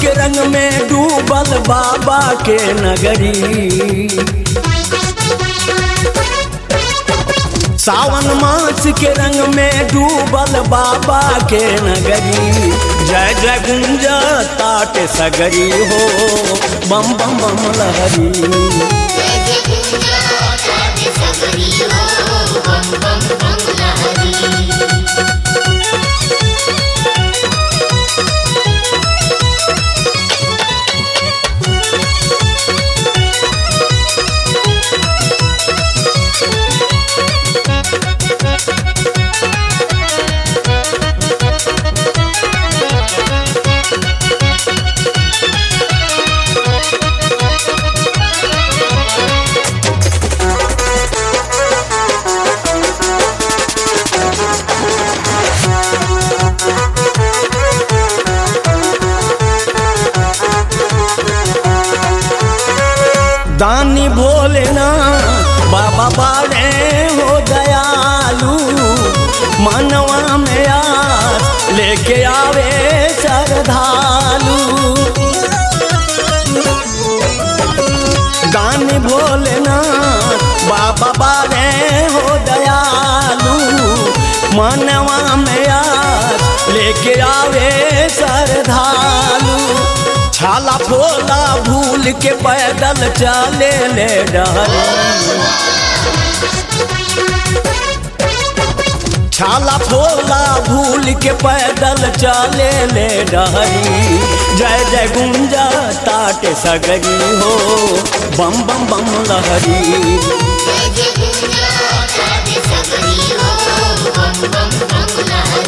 के रंग में डूबल बाबा के नगरी सावन मास के रंग में डूबल बाबा के नगरी जय जय गुंज ताट सगरी हो बम बम बम लहरी जय जय गुंजा ताज सगरी हो बम बम बम लहरी दानी भोलेनाथ बाबा बारे हो दयालु मनवा में आस लेके आवे श्रद्धालु दानी भोलेनाथ बाबा बारे हो दयालु मनवा में आस लेके आवे श्रद्धालु छाला फोला भूल के पैदल चले ले डहरी छाला फोला भूल के पैदल चले ले डहरी जय जय गुंजा ताट सगरी हो बम बम बम लहरी जय जय गुंजा ताज सगरी हो बम बम बम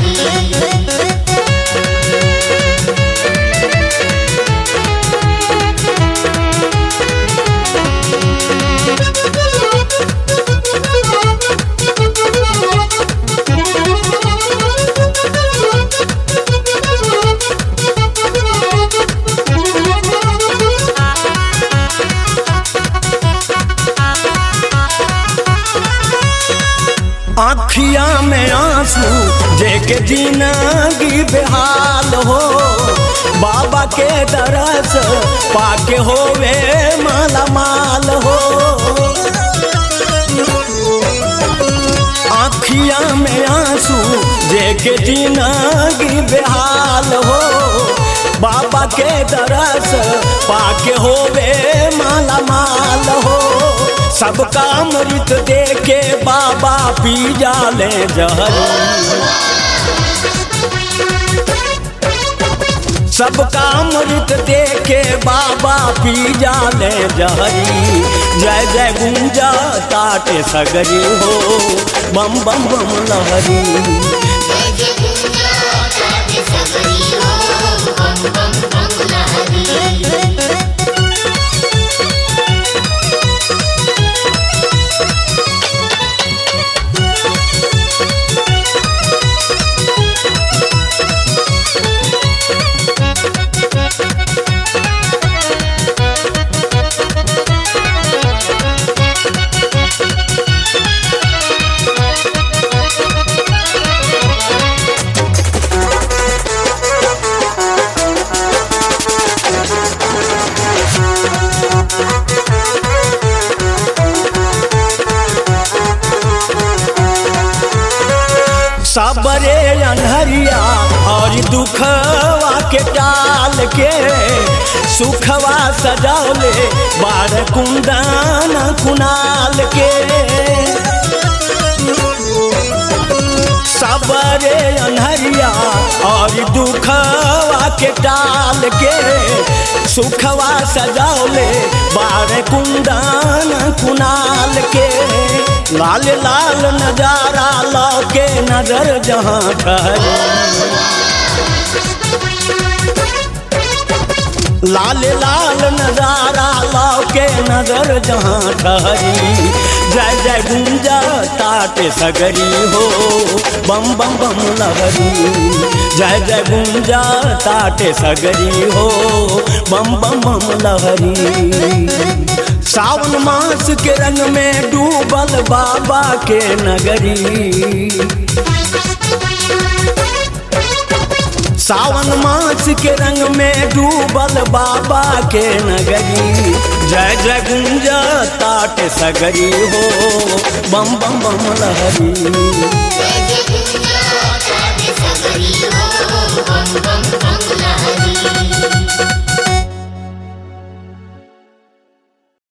लहरी आखिया में आंसू जेके जिंदगी बेहाल हो बाबा के दरस पाके होवे माला माल हो आखिया में आंसू जेके जिंदगी बेहाल हो बाबा के दरस पाके होवे माला माल हो सबका अमृत दे के बाबा पी जाले जहरी सबका अमृत दे के बाबा पी जाले जहरी जय जय गुंजा ताटे सगरी हो बम बम बम लहरी जय जय गुंजा ताज सगरी हो बम बम बम लहरी सबरे अनहरिया और दुखवा के टाल के सुखवा सजौले बार कुंदन कुनाल के सबरे अनहरिया और दुखवा के टाल के सुखवा सजौले बार कुंदन कुनाल के लाल लाल नजारा लौके नजर जहाँ ठहरी लाल लाल नजारा लौके नजर जहाँ ठहरी जय जय गुंजा ताट सगरी हो बम बम बम लहरी जय जय गुंजा ताट सगरी हो बम बम बम लहरी सावन मास के रंग में डूबल बाबा के सावन मास के रंग में डूबल बाबा के नगरी जय जय गुंज ताट सगरी हो बम बम बम लहरी जय जय गुंजा ताटे सगरी हो बम बम बम